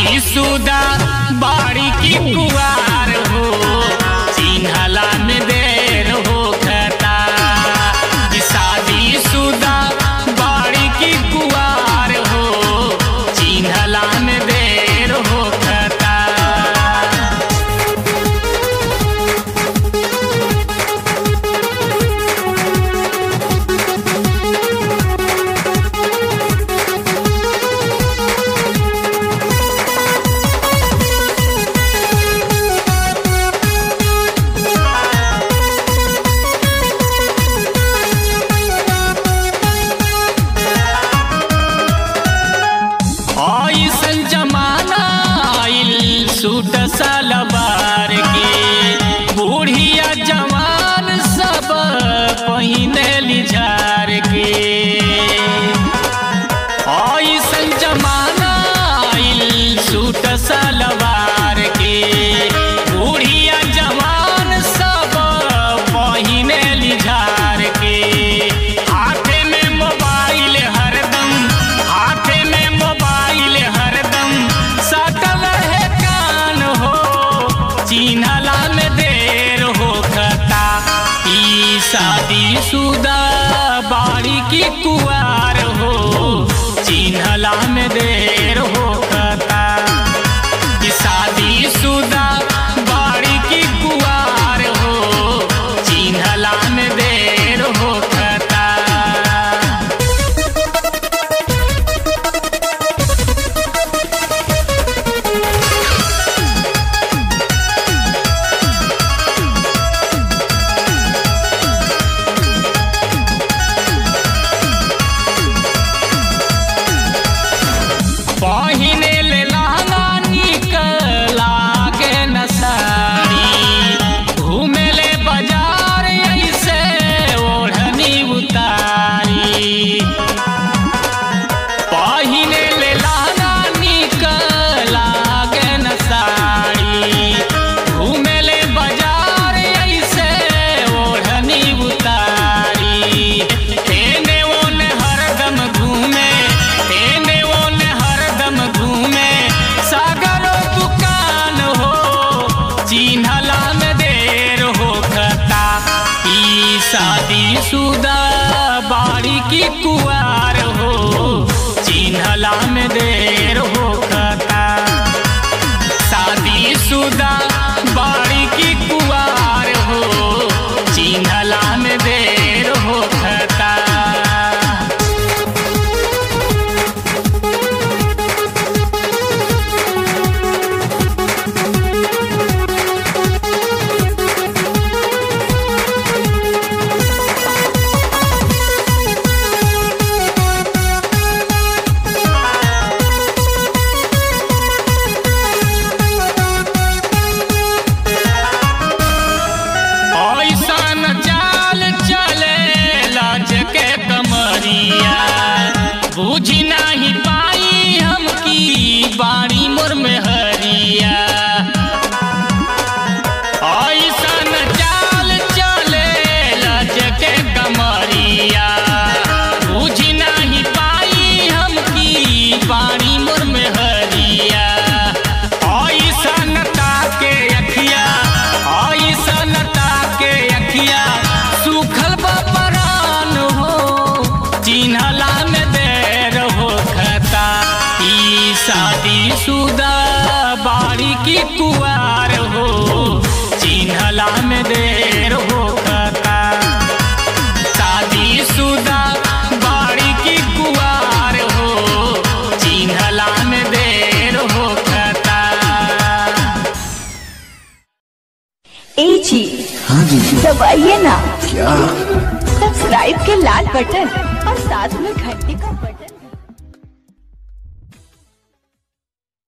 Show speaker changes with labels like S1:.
S1: शादी सुदा बाड़ी की कुवार हो चिन्हला में देर हो खता कि शादी सुदा बाड़ी की कुवार हो चिन्हला में देर हो खता ऐसन जमाना आइल सूट सलवार के बूढ़िया जवान सब पहिने लिझार के ऐसन जमाना आइल सूट सलवार के बूढ़िया जवान सब पहिने लिझार के हाथे में मोबाइल हरदम हाथे में मोबाइल हरदम सटल है कान हो चिन्हला में देर हो खता ई शादी सुदा बाड़ी की कुआर हो चिन्हला में देर हो खता कि शादी सुदा बाड़ी की कुआर हो चिन्हला में देर हो खता पहिने ले लहंगा निकला के न साड़ी घूमे ले बाजार ऐसे ओढ़नी उतारी पहिने ले लहंगा निकला के न साड़ी घूमे ले बाजार ऐसे ओढ़नी उतारी एने ओने हरदम घूमे एने ओने हरदम घूमे सागरो दुकान हो चिन्हला में देर हो खता ई शादी सुदा बाड़ी की कुआर हो चिन्हला में देर हो खता शादी सुदा बाड़ी की कुआर हो चिन्हला में देर हो खता ऐसन चाल चले लाज के कमरिया बुझी नहीं पाई हम की बाड़ी मोर में हरिया ऐसन चाल चले लाज के कमरिया बुझी नहीं पाई हम की बाड़ी मोर में हरिया ऐसन ताके अखिया ऐसन ताके अखिया सुखल बपरान हो चिन्हला में देर हो खता ई शादी सुदा बाड़ी की कुआर हो चिन्हला में देर हो खता शादी सुदा बाड़ी की कुआर हो चिन्हला में देर हो खता
S2: ए जी
S3: हाँ जी
S2: दबाइए ना
S3: क्या
S2: सब्सक्राइब के लाल बटन और साथ में घंटी का बटन